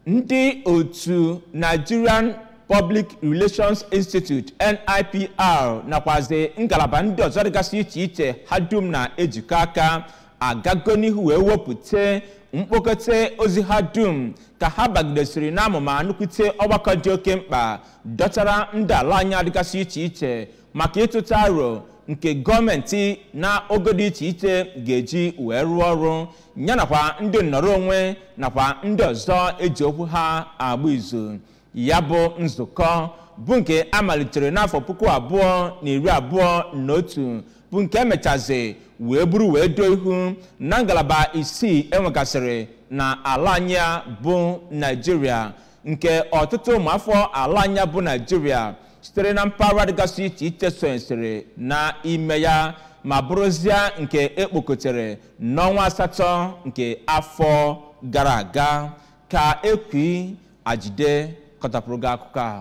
ndị otu nigerian public relations institute nipr nakwazi ngalaba ndị ọzọ dịgasị iche iche ha dum na-ejikọ aka agago n'ihu wee wepụta mkpokọta ozi ha dum ka ha bagidesiri n'amụma nnukwute ọgbakọ dị oke mkpa dọtara ndị ala anyị dịgasị iche iche maka ịtụta aro nke gọọmenti na ogo dị iche iche ga-eji wee rụọ ọrụ ya nakwa ndị nnọrọ onwe nakwa ndị ọzọ eji okwu ha agba izu ya bụ nzukọ bụ nke a malitere n'afọ puku abụọ na iri abụọ na otu bụ nke emechazi wee buru wee doo ihu na ngalaba isii enwegasịrị na ala anya bụ naijiria nke ọtụtụ ụmụafọ ala anya bụ naijiria sitere na mpaghara dịgasị iche iche sonyesịrị n'ime ya ma bụrụzie nke ekpokọtere n'ọnwa asatọ nke afọ gara aga ka ekwi ajide kọtapụrụ gị akụkọ ahụ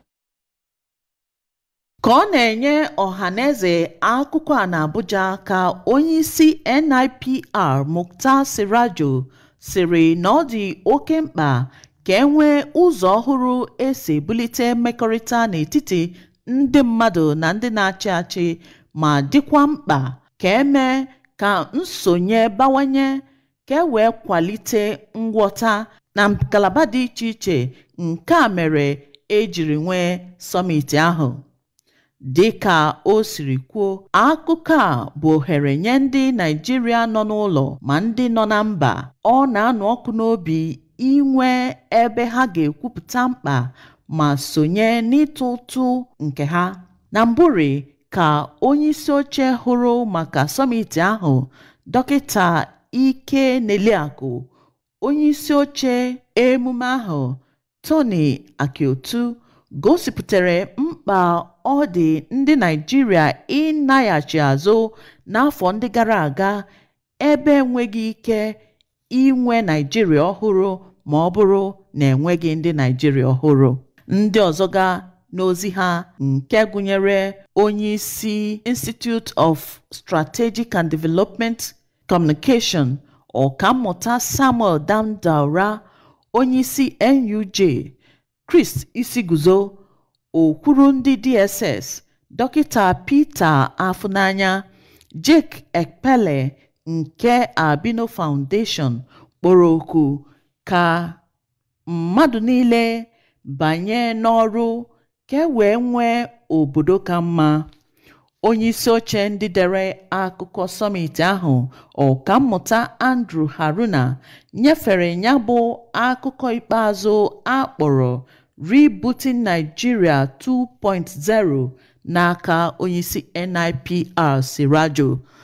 ka ọ na-enye ọhaneze akụkọ a n'Abuja ka onyeisi NIPR Muktar Sirajo siri na ọ dị oke mkpa ka e nwee ụzọ ọhụrụ esi ebulite mmekọrịta n'etiti ndị mmadụ na ndị na-achị achị ma dịkwa mkpa ka emee ka nsonye bawanye ka e wee kwalite ngwọta na ngalaba dị iche iche nke a mere ejiri nwee sọmiti ahụ dịka o siri kwuo akụkọ a bụ ohere nye ndị Naịjirịa nọ n'ụlọ ma ndị nọ na mba ọ na-anụ ọkụ n'obi inwe ebe ha ga-ekwupụta mkpa ma sonye n'ịtụ ụtụ nke ha na mbụri ka onyeisi oche hụrụ maka sọmiti ahụ dọkịta Ike Neliakụ onyeisi oche emume ahụ Tony Akiotu gosipụtara mkpa ọ dị ndị Naịjirịa ịnaghachi azụ n'afọ ndị gara aga ebe enweghị ike inwe Naịjirịa ọhụrụ ma ọ bụrụ na enweghị ndị Naịjirịa ọhụrụ ndị ọzọ ga n'ozi ha nke gụnyere onyeisi Institute of Strategic and Development Communication ọkammụta Samuel Damdaura onyeisi NUJ Chris Isiguzo okwuru ndị DSS dọkịta Peter Afunanya Jake Ekpele nke Albino Foundation kpọrọ oku ka mmadụ niile banye n'ọrụ ka e wee nwee obodo ka mma onyeisi oche ndị dere akụkọ sọmiti ahụ ọkammụta Andrew Haruna nyefere ya bụ akụkọ ikpeazụ akpọrọ Rebooting Nigeria 2.0 n'aka onyeisi NIPR Sirajo